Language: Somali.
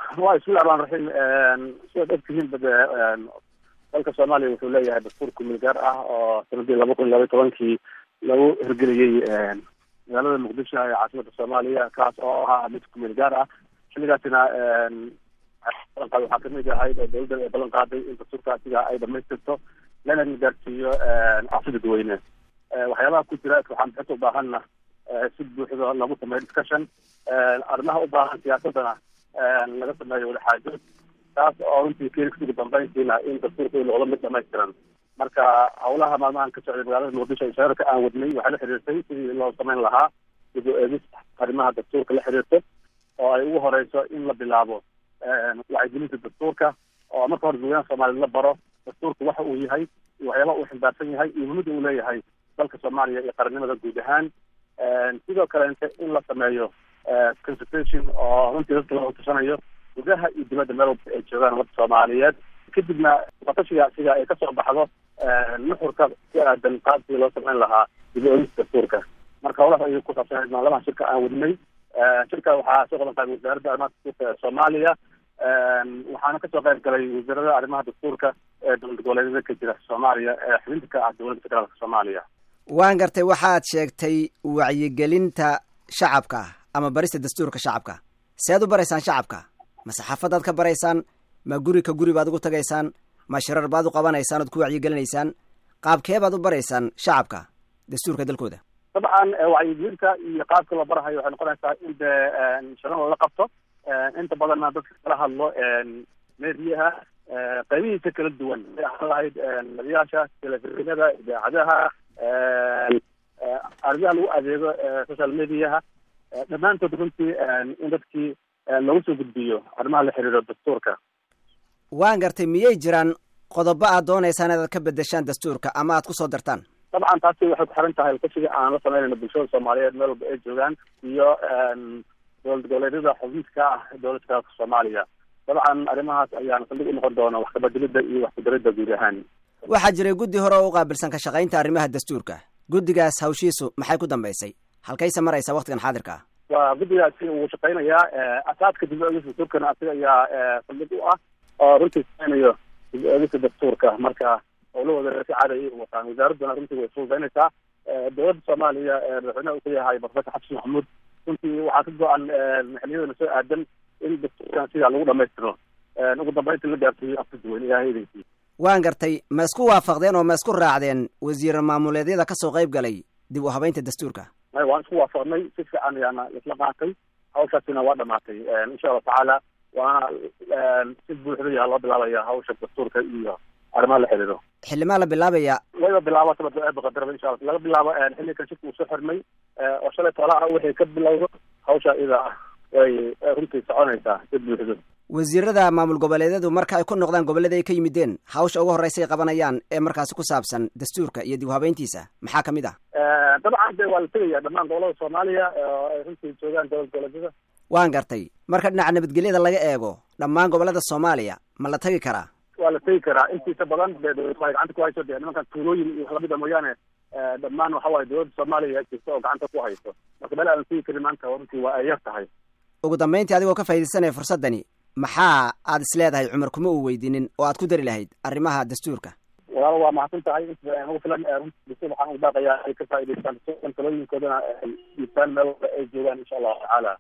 wa bismillahi raxmaan raxiim sidaad ogtihiin bade dalka soomaaliya wuxuu leeyahay dastuur kumil gaar ah oo sanadii laba kun iyo laba iyo tobankii lagu hirgeliyey magaalada muqdisho ee caasimada soomaaliya kaas oo ahaa mid kumil gaar ah xilligaasina balanqaad waxaa kamid ahayd oo dawladda ay ballan qaaday in dastuurkaasiga ay dhamaystirto lana gaarsiiyo afsi dadweyne waxyaabaha ku jira waxaan bixinta ubaahanna si buuxdo lagu sameeyo discussion arrimaha u baahan siyaasadana laga sameeyo wadaxaajood taas oo runtii keenis ugu dambeyntiina in dastuurka uu noqdo mid dhamaystiran marka hawlaha maalmahan ka socday magaalada muqdisho ee shaararka aan wadnay waxay la xiriirtay sidii loo samayn lahaa dib u eegis arrimaha dastuurka la xiriirto oo ay ugu horeyso in la bilaabo wacyigelinta dastuurka oo marka hore dadweynaha soomaaliyed la baro dastuurka waxa uu yahay iyo waxyaabaha uu ximbaarsan yahay iyo muhimada uu leeyahay dalka soomaaliya iyo qarannimada guud ahaan sidoo kaleente in la sameeyo consultation oo runtii dadka loo tashanayo gudaha iyo dibadda meel walba ay joogaan ummadda soomaaliyeed kadibna watashiga asiga ay kasoo baxdo nuxurka si aadan qaabkii loo samayn lahaa dib u eegista dastuurka marka howlaha ayuu ku saabsanayd maalmaha shirka aan wadnay shirka waxaa soo qaban qaabay wasaaradda arrimaha dastuurka ee soomaaliya waxaana kasoo qayb galay wasiirada arrimaha dastuurka ee dowlad goboleedyada ka jira soomaaliya ee xubinta ka ah dowladda federaalka soomaaliya waan gartay waxaad sheegtay wacyigelinta shacabka ama barista dastuurka shacabka sead u baraysaan shacabka ma saxaafadaad ka baraysaan ma guri ka guri baad ugu tagaysaan ma shirar baad u qabanaysaan ood ku wacyigelinaysaan qaabkee baad u baraysaan shacabka dastuurka dalkooda dabcan wacyigelinta iyo qaabka la barahayo waxay noqonaysaa in de shirar lala qabto inta badanna dadka kala hadlo meediyaha qaybihiisa kala duwan ay ahaan lahayd nadiyaasha telefishinada idaacadaha arrimaha lagu adeego social mediaha dhammaantood runtii in dadkii lagu soo gudbiyo arrimaha la xiriiro dastuurka waan gartay miyay jiraan qodobo aad doonaysaan inaad ka bedeshaan dastuurka ama aad kusoo dartaan dabcan taasi waxay ku xiran tahay kashiga aan la sameynayno bulshada soomaaliyeed meel walba ay joogaan iyo dowlad goboleedyada xubinta ka ah dowlad federaalka soomaaliya dabcan arrimahaas ayaana saldhig u noqon doona wax kabedelida iyo wax kudaridda guud ahaan waxaa jiray guddi hore oo u qaabilsan ka shaqaynta arrimaha dastuurka guddigaas hawshiisu maxay ku dambaysay halkayse maraysa waktigan xaadirka ah waa guddigaasi wuu shaqaynayaa asaadka dib u eegista dastuurkana asiga ayaa saldhig u ah oo runtii sameynayo dib u eegista dastuurka marka howlahooda si caadi ay wataan wasaaradduna runtii way fududaynaysaa dowladda soomaaliya madaxweynaha uu ka yahay professor xabsi maxamuud runtii waxaa ka go-an maxaliyadana soo aadan in dastuurkan sidaa lagu dhamaystiro ugu dambeynta la gaarsiiyo afka duwan ilahay idankii waan gartay ma isku waafaqdeen oo ma isku raacdeen wasiir maamuleedyada kasoo qayb galay dib u habeynta dastuurka may waan isku waafaqnay si fiican ayaana isla qaatay hawshaasina waa dhamaatay insha allahu tacaala waana si buuxda yaa loo bilaabaya hawsha dastuurka iyo arrimaha la xiriiro xildhimaa la bilaabaya wayba bilaabo sabaqadaraba insha alla laga bilaabo xilligan shirka uu soo xirmay oo shalay tola ah wixii ka bilowdo hawsha iyada ah way runtii soconaysaa si buuxdo wasiirada maamul goboleedyadu marka ay ku noqdaan gobollada ay ka yimideen hawsha ugu horreysay qabanayaan ee markaasi ku saabsan dastuurka iyo dib u habeyntiisa maxaa kamid ah dabcan de waa la tegaya dhammaan gobolada soomaaliya oo ay runtii joogaan dowlad goboleedyada waan gartay marka dhinaca nabadgelyada laga eego dhammaan gobollada soomaaliya ma la tagi karaa waa la tegi karaa intiisa badan dee dowladda ay gacanta ku hayso dee nimankan tuulooyin iyo wax lamida mooyaane dhammaan waxa waaye dowladda soomaaliya jirta oo gacanta ku hayso marka meel aan tegi karin maanta runtii waa ay yar tahay ugu dambeyntii adigoo ka faaidaysanaya fursaddani maxaa aad is leedahay cumar kuma uu weydiinin oo aad ku dari lahayd arrimaha dastuurka walaal waa mahadsan tahay ugu filan dastuur waxaan u baaqayaa ay ka faa'idaystaan talooyinkoodana ay dhiibtaan meel walba ay joogaan insha allahu tacaala